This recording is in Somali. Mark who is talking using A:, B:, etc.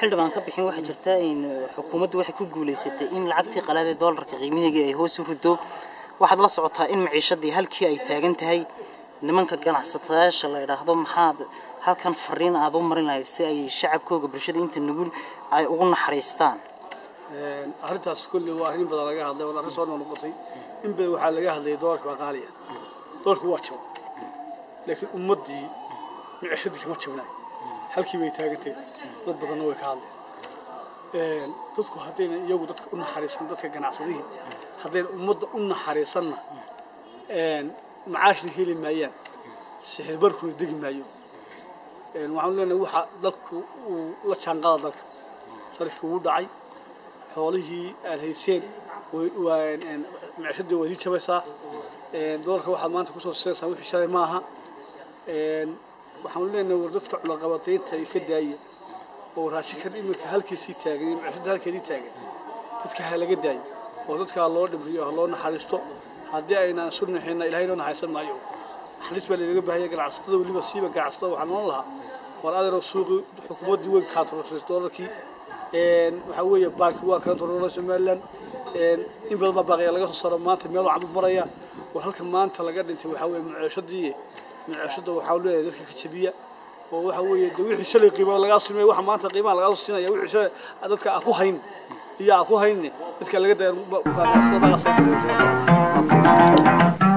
A: xildhibaan ka bixin waxaa jirta in xukuumaddu waxay ku guulaysatay in lacagtii qalaadee doolarka qiimaheegii ay hoos u rido waxaad la socotaa in maciishadii halkii ay taagan tahay nimanka ganacsatayaasha la idhaahdo maxaad halkan fariin aad u marin lahayd si ay shacabkooga bulshada inta nugul ay ugu naxariistaan
B: arrintaas kulli waa arrin badan laga hadlay waa arrin soo noqotay in badan waxaa laga hadlayay doolarka waa qaaliya doolarku waa jabo laakiin ummaddii micishadii kama jabnay halkii bay taagantay dad badanna way ka hadleen dadku haddayna iyagu dadka u naxariisan dadka ganacsadihii haddayna ummadda u naxariisanna macaashna heli maayaan sixirbarkuna degi maayo waxaan leenahay waxa dalku uu la jaanqada dalka sarifkii wuu dhacay xoolihii aad hayseen micishadii waa idin jabaysaa doolarka waxaad maanta kusoo siinaysaan wixii shalay maaha waxaan leenahay war dadka culaqabataynta ay ka daaya oo raashinkan iminka halkiisii taagan iyo micishada halkeedii taagan dadka ha laga daayo oo dadka ha loo dhimriyo ha loo naxariisto haddii aynaan isu naxinna ilahay noo naxariisan maayo naxariis baa laynaga baahaya ganacsatada weliba siiba ganacsatada waxaan noon lahaa war adeero suuqi xukuumaddii way kaantaroortay doolarkii waxaa weeye baanki waa kaantaroora somaliland in badan baa baaqiya laga soo saaro maanta meel waxaan u maraya war halka maanta laga dhintay waxaa weeye muceeshadii muceeshada waxaa leeyahay dadka ka jabiya oo waxa weeye de wixii shalay qiimo lagaa simay waxa maanta qiimaha lagaa soo siinaya wixii shalay dadka aan ku hayn iyo aan ku hayne dadka laga daya